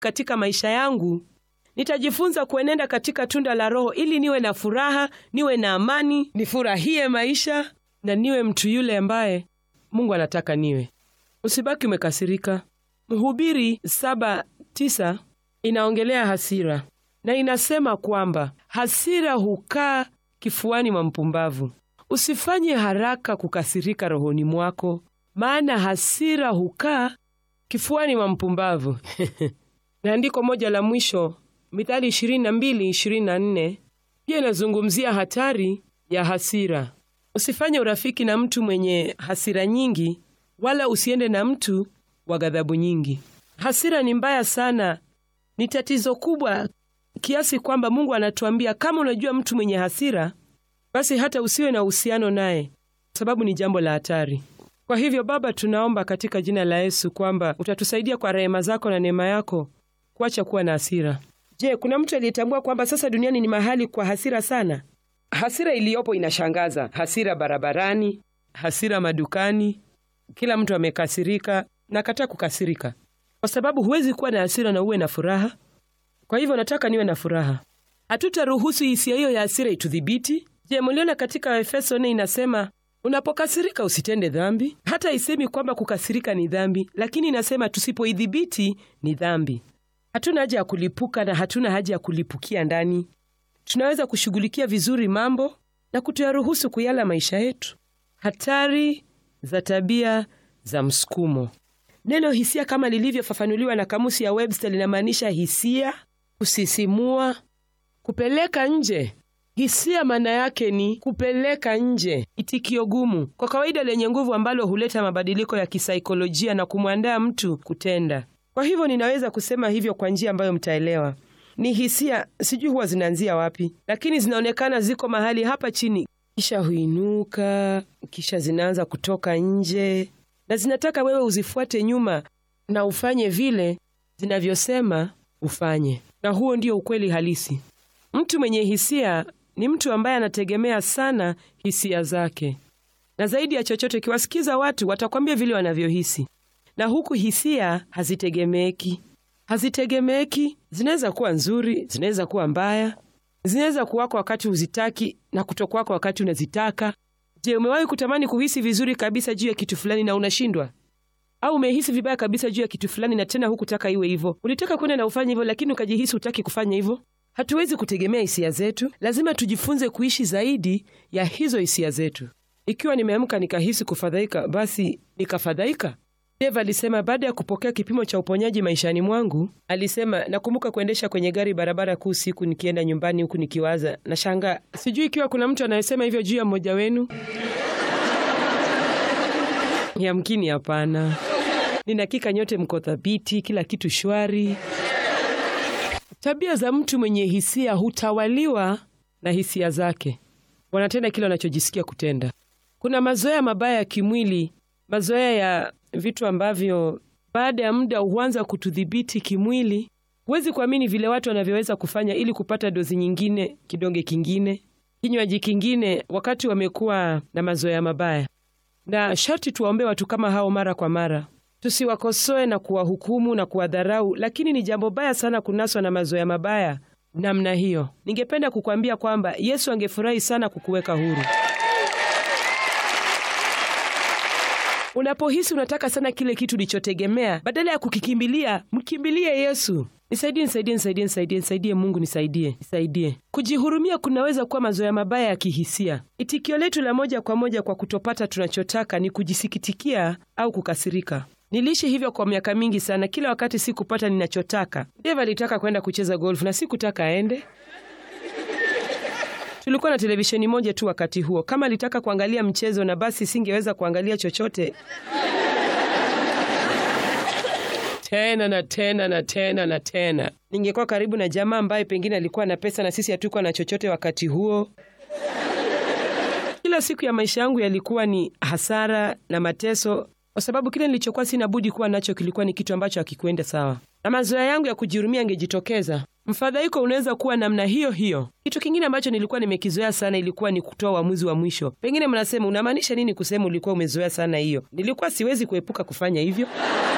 katika maisha yangu, nitajifunza kuenenda katika tunda la Roho ili niwe na furaha, niwe na amani, nifurahie maisha na niwe mtu yule ambaye Mungu anataka niwe. Usibaki umekasirika. Mhubiri saba tisa inaongelea hasira na inasema kwamba hasira hukaa kifuani mwa mpumbavu. Usifanye haraka kukasirika rohoni mwako, maana hasira hukaa kifuani mwa mpumbavu. na andiko moja la mwisho, Mithali 22 24 pia inazungumzia hatari ya hasira. Usifanye urafiki na mtu mwenye hasira nyingi, wala usiende na mtu wa ghadhabu nyingi. Hasira ni mbaya sana, ni tatizo kubwa kiasi kwamba Mungu anatuambia kama unajua mtu mwenye hasira, basi hata usiwe na uhusiano naye, sababu ni jambo la hatari. Kwa hivyo, Baba, tunaomba katika jina la Yesu kwamba utatusaidia kwa rehema zako na neema yako kuacha kuwa na hasira. Je, kuna mtu aliyetambua kwamba sasa duniani ni mahali kwa hasira sana? Hasira iliyopo inashangaza. Hasira barabarani, hasira madukani, kila mtu amekasirika. Nakataa kukasirika, kwa sababu huwezi kuwa na hasira na uwe na furaha. Kwa hivyo nataka niwe na furaha. Hatutaruhusu hisia hiyo ya hasira itudhibiti. Je, mliona katika Efeso nne inasema unapokasirika usitende dhambi. Hata isemi kwamba kukasirika ni dhambi, lakini inasema tusipoidhibiti ni dhambi. Hatuna haja ya kulipuka na hatuna haja ya kulipukia ndani. Tunaweza kushughulikia vizuri mambo na kutoyaruhusu kuyala maisha yetu. Hatari za tabia za msukumo. Neno hisia kama lilivyofafanuliwa na kamusi ya Webster linamaanisha hisia, kusisimua, kupeleka nje. Hisia maana yake ni kupeleka nje, itikio gumu, kwa kawaida lenye nguvu, ambalo huleta mabadiliko ya kisaikolojia na kumwandaa mtu kutenda. Kwa hivyo ninaweza kusema hivyo kwa njia ambayo mtaelewa. Ni hisia, sijui huwa zinaanzia wapi, lakini zinaonekana ziko mahali hapa chini, kisha huinuka, kisha zinaanza kutoka nje, na zinataka wewe uzifuate nyuma na ufanye vile zinavyosema ufanye. Na huo ndio ukweli halisi. Mtu mwenye hisia ni mtu ambaye anategemea sana hisia zake, na zaidi ya chochote, ukiwasikiza watu watakwambia vile wanavyohisi, na huku hisia hazitegemeeki. Hazitegemeeki, zinaweza kuwa nzuri, zinaweza kuwa mbaya, zinaweza kuwako wakati huzitaki na kutokwako wakati unazitaka. Je, umewahi kutamani kuhisi vizuri kabisa juu ya kitu fulani na unashindwa? Au umehisi vibaya kabisa juu ya kitu fulani na tena hukutaka iwe hivyo? Ulitaka kwenda na ufanye hivyo, lakini ukajihisi hutaki kufanya hivyo. Hatuwezi kutegemea hisia zetu, lazima tujifunze kuishi zaidi ya hizo hisia zetu. Ikiwa nimeamka nikahisi kufadhaika, basi nikafadhaika. Dave alisema baada ya kupokea kipimo cha uponyaji maishani mwangu, alisema nakumbuka kuendesha kwenye gari barabara kuu siku nikienda nyumbani, huku nikiwaza na shangaa, sijui ikiwa kuna mtu anayesema hivyo juu ya mmoja wenu. Yamkini hapana. Nina hakika nyote mko thabiti, kila kitu shwari. Tabia za mtu mwenye hisia hutawaliwa na hisia zake, wanatenda kile wanachojisikia kutenda. Kuna mazoea mabaya ya kimwili, mazoea ya vitu ambavyo baada ya muda huanza kutudhibiti kimwili. Huwezi kuamini vile watu wanavyoweza kufanya ili kupata dozi nyingine, kidonge kingine, kinywaji kingine, wakati wamekuwa na mazoea mabaya. Na sharti tuwaombee watu kama hao mara kwa mara, tusiwakosoe na kuwahukumu na kuwadharau, lakini ni jambo baya sana kunaswa na mazoea mabaya namna hiyo. Ningependa kukwambia kwamba Yesu angefurahi sana kukuweka huru. Unapohisi unataka sana kile kitu ulichotegemea, badala ya kukikimbilia, mkimbilie Yesu. Nisaidie, nisaidie, nisaidie, nisaidie, nisaidie Mungu, nisaidie, nisaidie. Kujihurumia kunaweza kuwa mazoea mabaya ya kihisia. Itikio letu la moja kwa moja kwa kutopata tunachotaka ni kujisikitikia au kukasirika. Niliishi hivyo kwa miaka mingi sana. Kila wakati sikupata ninachotaka. Dave alitaka kwenda kucheza golfu na sikutaka aende. Tulikuwa na televisheni moja tu wakati huo. Kama alitaka kuangalia mchezo na basi singeweza kuangalia chochote tena na tena na tena na tena. Ningekuwa karibu na jamaa ambaye pengine alikuwa na pesa na sisi hatukuwa na chochote wakati huo. Kila siku ya maisha yangu yalikuwa ni hasara na mateso, kwa sababu kile nilichokuwa sina budi kuwa nacho kilikuwa ni kitu ambacho hakikuenda sawa, na mazoea yangu ya kujihurumia yangejitokeza. Mfadhaiko unaweza kuwa namna hiyo hiyo. Kitu kingine ambacho nilikuwa nimekizoea sana ilikuwa ni kutoa uamuzi wa mwisho. Pengine mnasema unamaanisha nini kusema ulikuwa umezoea sana hiyo? Nilikuwa siwezi kuepuka kufanya hivyo.